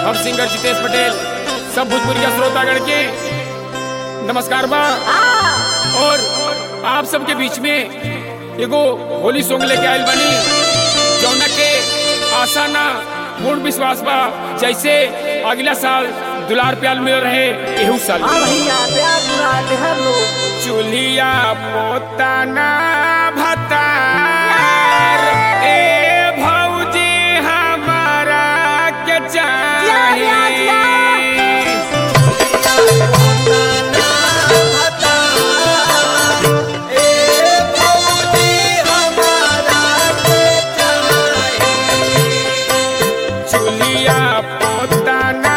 हम सिंगर जितेश पटेल सब भोजपुरी श्रोतागण के नमस्कार बा और आप सबके बीच में एगो होली सॉन्ग लेके आयल बनी जौना के आशा ना पूर्ण विश्वास बा जैसे अगला साल दुलार प्याल मिल रहे एहू साल हाँ भैया प्यार दुलार हर लोग चुलिया पोताना भतार ए भौजी हमारा के जिया, जिया, जिया। चाहिए चुलिया पोताना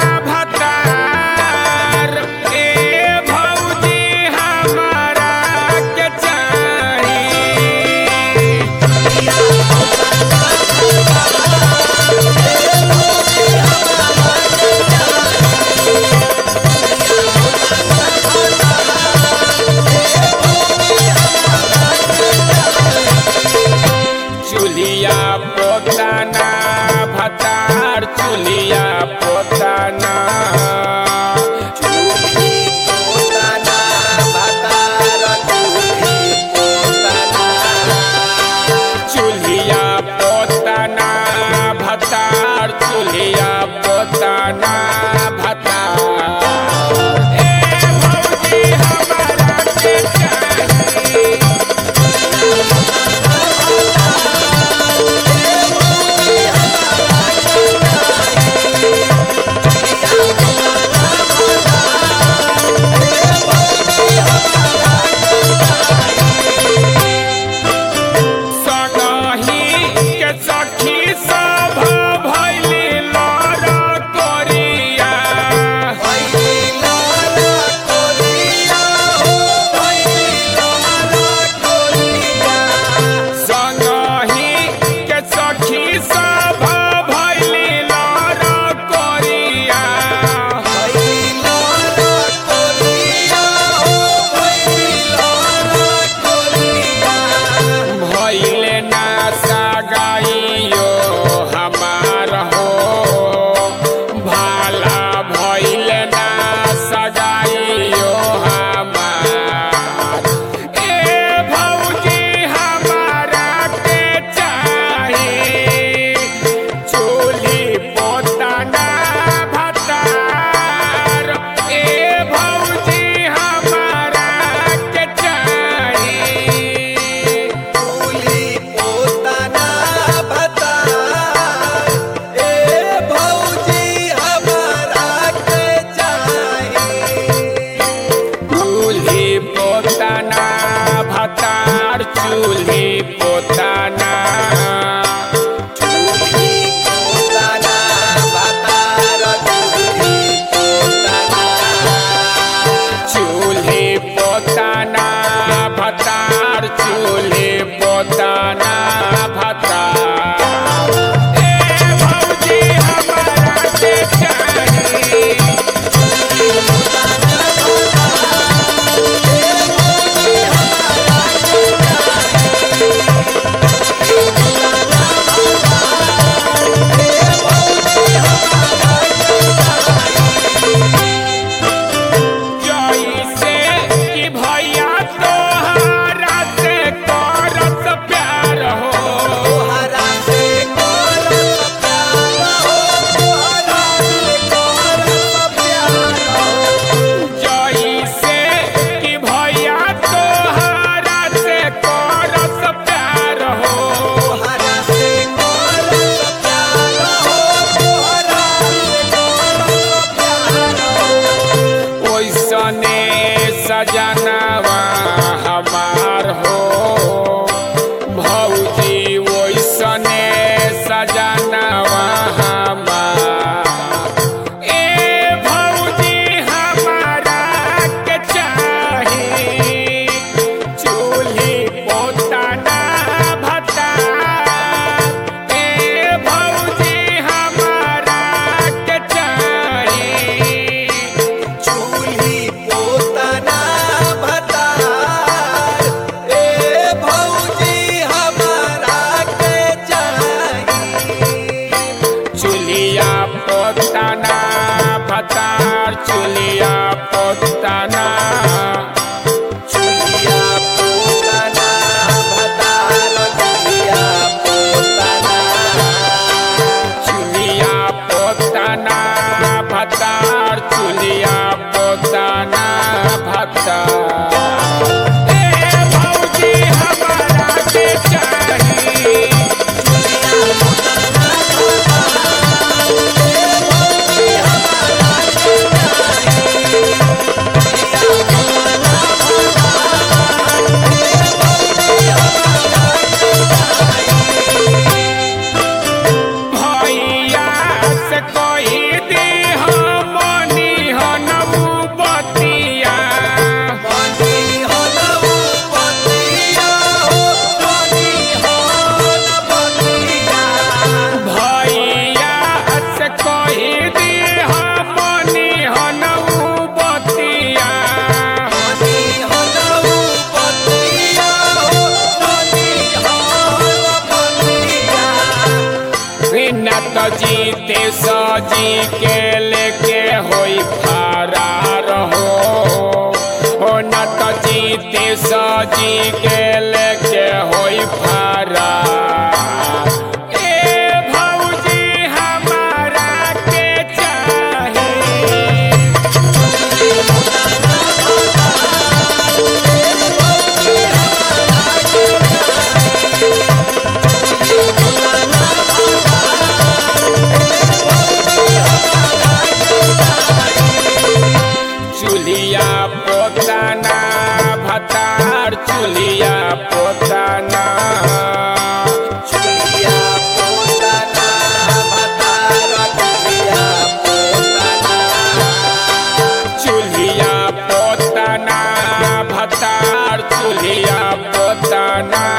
भतार ए भौजी हमारा के चाहिए चुलिया पोताना भतार चुलिया पोताना चुलिया पोताना भतार चुलिया पोताना भतार ए भौजी हमारा के चाहिए सगही के सखी सभ भैली लड़ कोरिया न तो जीते सजी के लेके होई फरार हो हो न तो जीते सजी के लेके होई फरार ए भौजी हमारा के चाही चूल्हिया पोताना भतार चूल्हिया पोताना चुलिया पोताना भतार चुलिया पोताना चूल्हिया पोताना भतार चूल्हिया पोताना